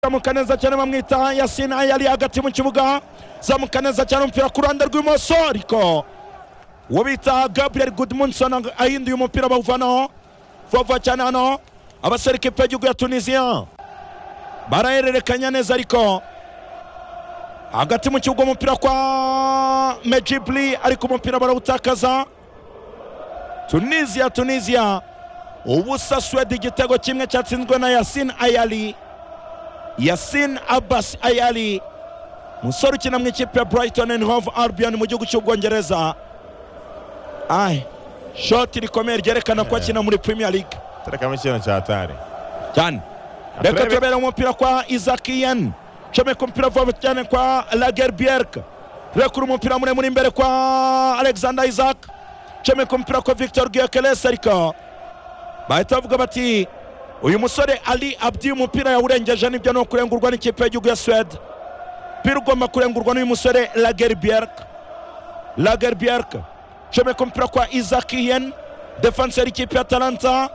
zamuka neza cyane bamwita yasine yari hagati mu kibuga zamuka neza cyane umupira ku ruhande rw'imoso ariko uwo bita gaburiyeli gudimunson ahinduye umupira bawuvanaho vuba cyane hano abasore kipe y'igihugu ya tunisiya barahererekanya neza ariko hagati mu kibuga umupira kwa mejibli ariko umupira barawutakaza tunisiya tunisiya ubusa suwedi igitego kimwe cyatsinzwe na yasine ayali yasin abbas ayali umusore ukina mu ikipe ya brighton and hove albion mu gihugu cy'ubwongereza ayi shoti rikomeye ryerekana ko akina muri premier league turekamo ikintu cya tare cyane reka tubere umupira kwa isaac yen comeka umupira vuba cyane kwa lager bierk rekura umupira muremure imbere kwa alexander isaac comeka umupira kwa victor guyokeles ariko bahita bavuga bati uyu musore ari abdi umupira yawurengeje nibyo ni ukurengurwa n'ikipe y'igihugu ya suwede umupira ugomba kurengurwa n'uyu musore lager bierk lager bierk comeka umupira kwa isaac yen defenseri y'ikipe ya talanta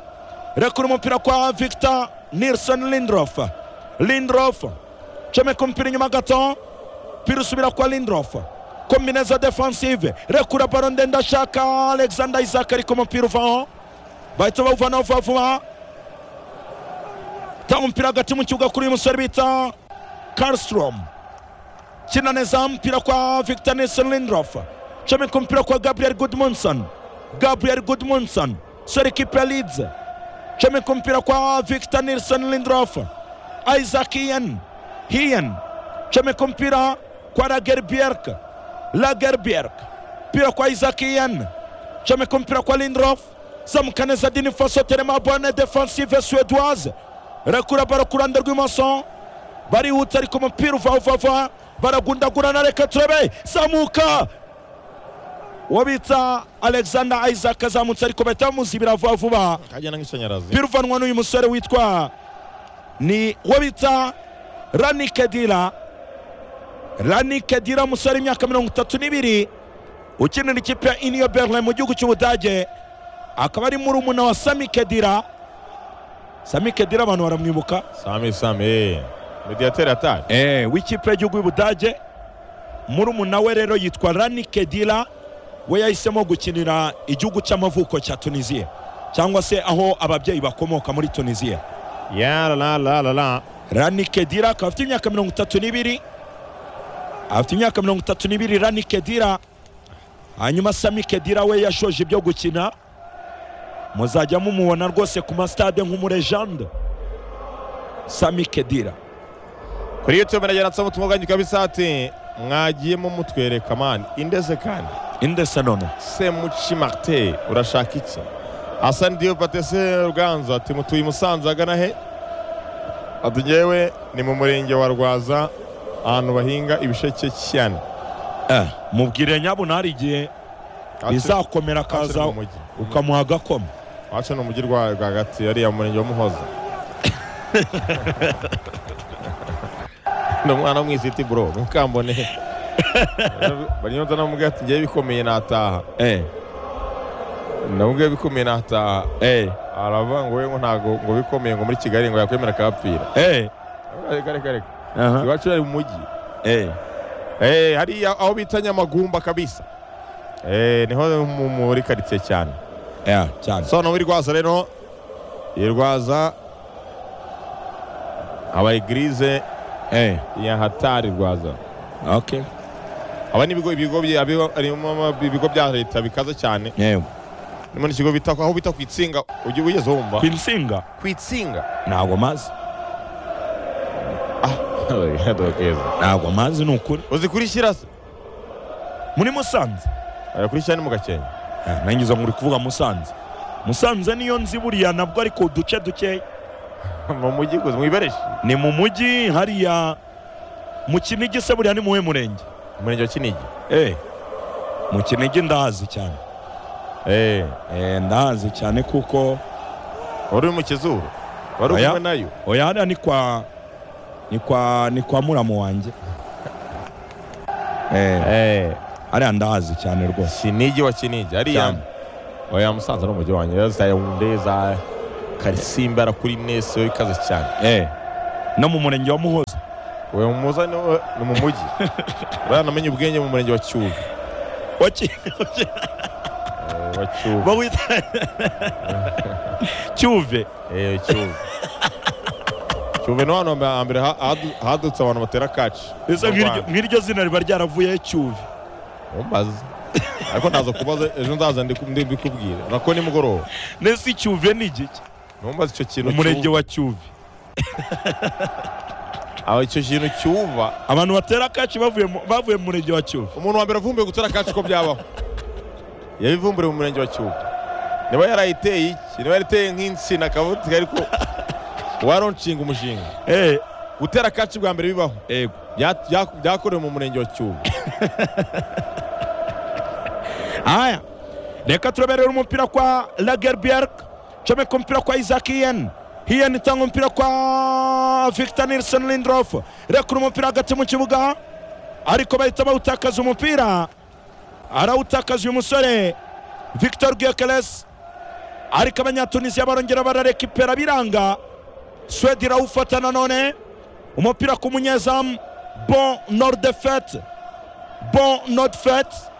rekura umupira kwa victor nilson lindrof lindrof comeka umupira inyuma gato umupira usubira kwa lindrof kombineza defensive rekura baro ndende ashaka alexander isaac ariko umupira uvaho bahita bawuvanaho vuba vuba tanga umupira hagati mu kibuga kuri uyu musore bita karlstrom kina neza umupira kwa victor nilson lindrof comeka umupira kwa gabriel goodmunson gabriel goodmunson sore kipe ya leeds comeka umupira kwa victor nilson lindrof isaac ian hian comeka umupira kwa lager bierk lager bierk mpira kwa isaac ian comeka umupira kwa lindrof zamuka neza dini faso terema bonne defensive suédoise rekura baro ku ruhande rw'imoso barihuta ariko umupira uva uva uva baragundagurana reka turebe zamuka uwo bita alexander isaac azamutse ariko bahita bamuzibira vuba vuba kagenda nk'ishanyarazi umupira uvanwa n'uyu musore witwa ni uwo bita rani kedira rani kedira umusore w'imyaka mirongo itatu n'ibiri ukinira ikipe ya iniyo berlin mu gihugu cy'ubudage akaba ari murumuna wa sami kedira sami kedira abantu baramwibuka sami sami mediyateri atari eh, w'ikipe y'igihugu y'ubudage murumuna we rero yitwa rani kedira we yahisemo gukinira igihugu cy'amavuko cya tunisiya cyangwa se aho ababyeyi bakomoka muri tunisiya ya la la la la la rani kedira akaba afite imyaka mirongo itatu n'ibiri afite imyaka mirongo itatu n'ibiri rani kedira hanyuma sami kedira we yashoje ibyo gukina muzajya mumubona rwose ku masitade nk'umurejande sami kedira kuri yutube nagera nsoma utumuganyiko kabisati mwagiyemo mutwereka mani indeze kandi indese none semuci marite urashaka iki hasani diyopate se ruganza ati mutuye musanze agana he ati ngewe ni mu murenge wa rwaza ahantu bahinga ibisheke cyane eh, mubwire nyabunari igihe Ati- bizakomera ati akaza ni mu mujyi. ukamuha agakoma wacu ni umujyi rwa rwagati ariya murenge wa muhoza ni umwana w'umwisiti bro ntukambone banyonza namubwira ati ngewe bikomeye nataha eh, namubwira bikomeye nataha eh, aravuga ngo we ngo ntago ngo bikomeye ngo muri kigali ngo yakwemera akahapfira eh, reka reka reka aha, iwacu ari mu mujyi eh. Eh, hariya aho bita nyamagumba kabisa Eh, niho mu- muri karitsiye cyane Yeah, cyane so no muri rwaza rero iyi rwaza aba egirize eh, ya hatari rwaza okay. aba ni ibigo ibigo bya- abiba- harimo ama- ibigo bya leta bikaze cyane yeah. harimo n'ikigo bita aho bita ku itsinga ujya wigeze wumva ku insinga ku itsinga ntabwo mazi ntabwo mazi ni ukuri uzi kuri shyirase muri musanze kuri shyira ni mu gakenke Eh, nanjye izo nkuri kuvuga musanze musanze niyo nzi buriya nabwo ariko uduce dukeya mu mujyi gusa mu ibereshi ni mu mujyi hariya mu kinigi se buriya ni muwe murenge umurenge wa kinigi eh, mu kinigi ndahazi cyane Eh, eh, ndahazi cyane kuko wari uri mu kizuru wari uri Oya. kumwe nayo oya hariya ni kwa ni kwa ni kwa muramu wanjye eh, hariya ndahazi cyane rwose kinigi wa kinigi ariya Cyane. oya musanze ni umujyi wanjye za yawunde za karisimbi arakuri nese ikaze cyane eh, no mu murenge wa muhoza uwo muza ni we- ni mu mujyi buriya namenye ubwenge mu murenge wa cyuve Waki- Eh, wa cyuve bawita cyuve Eh, cyuve cyuve ni hano hambere ha- hadu- hadutse abantu batera kaci Ese mu nk'iryo- Rwanda. nk'iryo zina riba ryaravuyeho cyuve umbaze ariko ndaza kubaza ejo nzaza ndiku- ndi- mbikubwire nako nimugoroba nese icyuve ni igiki numbaze icyo kintu umurenge cyuva- wa cyuve aho icyo kintu cyuva abantu batera kaci bavuye mu- bavuye mu murenge wa cyuve umuntu wa mbere avumbuye gutera kaci ko byabaho yabivumburiye mu murenge wa cyuba niba yarayiteye iki niba yariteye nk'insina akavutika ariko waronshinga umushinga Eh, gutera kaci bwa mbere bibaho yego Bya- bya- byakorewe mu murenge wa cyuba haya reka tureberera umupira kwa lagerbierk comeka umupira kwa isaac hiyen hiyen itanga umupira kwa victor nilson lindrof rekura umupira hagati mu kibuga ariko bahita bawutakaza umupira arawutakaza uyu musore victor gyokeles ariko abanyatunisiya barongera bararekipera biranga swedi irawufata nanone umupira ku munyezamu bon nordefet bon nordefet